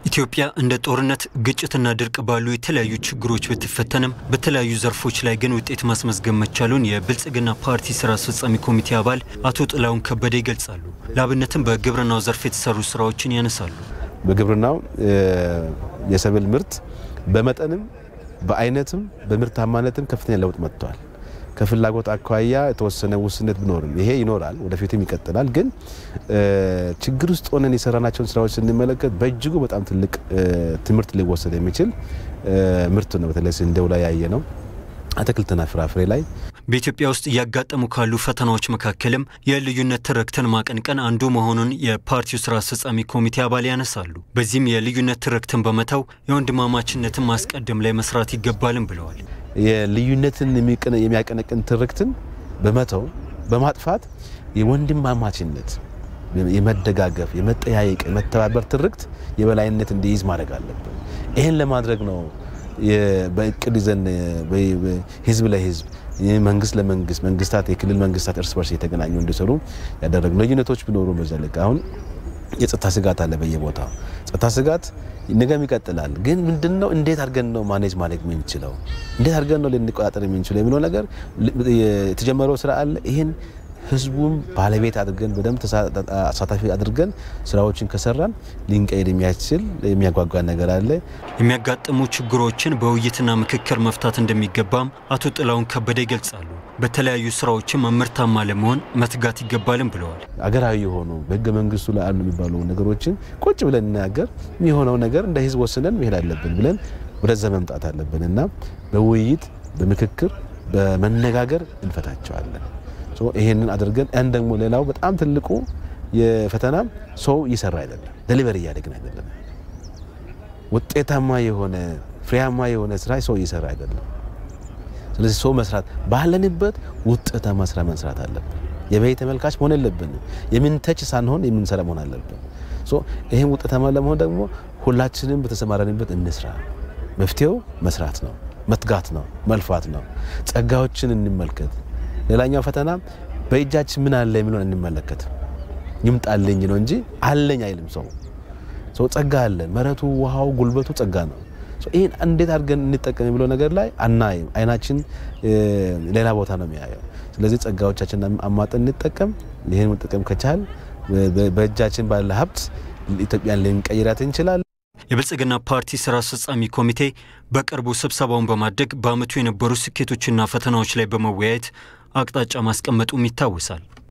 ኢትዮጵያ እንደ ጦርነት፣ ግጭትና ድርቅ ባሉ የተለያዩ ችግሮች ብትፈተንም በተለያዩ ዘርፎች ላይ ግን ውጤት ማስመዝገብ መቻሉን የብልጽግና ፓርቲ ስራ አስፈጻሚ ኮሚቴ አባል አቶ ጥላሁን ከበደ ይገልጻሉ። ለአብነትም በግብርናው ዘርፍ የተሰሩ ስራዎችን ያነሳሉ። በግብርናው የሰብል ምርት በመጠንም በአይነትም በምርታማነትም ከፍተኛ ለውጥ መጥቷል። ከፍላጎት አኳያ የተወሰነ ውስነት ቢኖርም ይሄ ይኖራል፣ ወደፊትም ይቀጥላል። ግን ችግር ውስጥ ሆነን የሰራናቸውን ስራዎች ስንመለከት በእጅጉ በጣም ትልቅ ትምህርት ሊወሰድ የሚችል ምርት ነው። በተለይ ስንዴው ላይ ያየ ነው። አትክልትና ፍራፍሬ ላይ በኢትዮጵያ ውስጥ እያጋጠሙ ካሉ ፈተናዎች መካከልም የልዩነት ትርክትን ማቀንቀን አንዱ መሆኑን የፓርቲው ስራ አስፈጻሚ ኮሚቴ አባል ያነሳሉ። በዚህም የልዩነት ትርክትን በመተው የወንድማማችነትን ማስቀደም ላይ መስራት ይገባልም ብለዋል። የልዩነትን የሚያቀነቅን ትርክትን በመተው በማጥፋት የወንድማማችነት፣ የመደጋገፍ፣ የመጠያየቅ፣ የመተባበር ትርክት የበላይነት እንዲይዝ ማድረግ አለብን። ይህን ለማድረግ ነው በእቅድ ይዘን ህዝብ ለህዝብ መንግስት ለመንግስት መንግስታት የክልል መንግስታት እርስ በርስ የተገናኙ እንዲሰሩ ያደረግ ልዩነቶች ቢኖሩ በዛ ልክ አሁን የጸጥታ ስጋት አለ በየቦታው ጸጥታ ስጋት ነገም ይቀጥላል። ግን ምንድነው እንዴት አድርገን ነው ማኔጅ ማድረግ የምንችለው እንዴት አድርገን ነው ልንቆጣጠር የምንችለው የሚለው ነገር የተጀመረው ስራ አለ። ይህን ህዝቡም ባለቤት አድርገን በደንብ አሳታፊ አድርገን ስራዎችን ከሰራን ሊንቀይር የሚያስችል የሚያጓጓ ነገር አለ። የሚያጋጥሙ ችግሮችን በውይይትና ምክክር መፍታት እንደሚገባም አቶ ጥላሁን ከበደ ይገልጻሉ። በተለያዩ ስራዎችም ምርታማ ለመሆን መትጋት ይገባልም ብለዋል። አገራዊ የሆኑ በህገ መንግስቱ ላይ አሉ የሚባሉ ነገሮችን ቁጭ ብለን እናገር የሚሆነው ነገር እንደ ህዝብ ወስነን መሄድ አለብን ብለን ወደዛ መምጣት አለብን እና በውይይት በምክክር በመነጋገር እንፈታቸዋለን። ይሄንን አድርገን ያን ደግሞ ሌላው በጣም ትልቁ የፈተና ሰው እየሰራ አይደለም፣ ደሊቨሪ እያደግን አይደለም። ውጤታማ የሆነ ፍሬያማ የሆነ ስራ ሰው እየሰራ አይደለም። ስለዚህ ሰው መስራት ባለንበት ውጤታማ ስራ መስራት አለብን። የበይ ተመልካች መሆን የለብንም። የምንተች ሳንሆን የምንሰራ መሆን አለብን። ይህም ውጤታማ ለመሆን ደግሞ ሁላችንም በተሰማራንበት እንስራ። መፍትሄው መስራት ነው፣ መትጋት ነው፣ መልፋት ነው። ጸጋዎችን እንመልከት። ሌላኛው ፈተና በእጃችን ምን አለ የሚለውን እንመለከት። ይምጣልኝ ነው እንጂ አለኝ አይልም ሰው። ሰው ጸጋ አለን። መሬቱ፣ ውሃው፣ ጉልበቱ ጸጋ ነው። ይህን እንዴት አድርገን እንጠቀም የሚለው ነገር ላይ አናይም። አይናችን ሌላ ቦታ ነው የሚያየው። ስለዚህ ጸጋዎቻችን አሟጠን እንጠቀም። ይህን መጠቀም ከቻል በእጃችን ባለ ሀብት ኢትዮጵያን ልንቀይራት እንችላለን። የብልጽግና ፓርቲ ስራ አስፈጻሚ ኮሚቴ በቅርቡ ስብሰባውን በማድረግ በዓመቱ የነበሩ ስኬቶችና ፈተናዎች ላይ በመወያየት አቅጣጫ ማስቀመጡም ይታወሳል።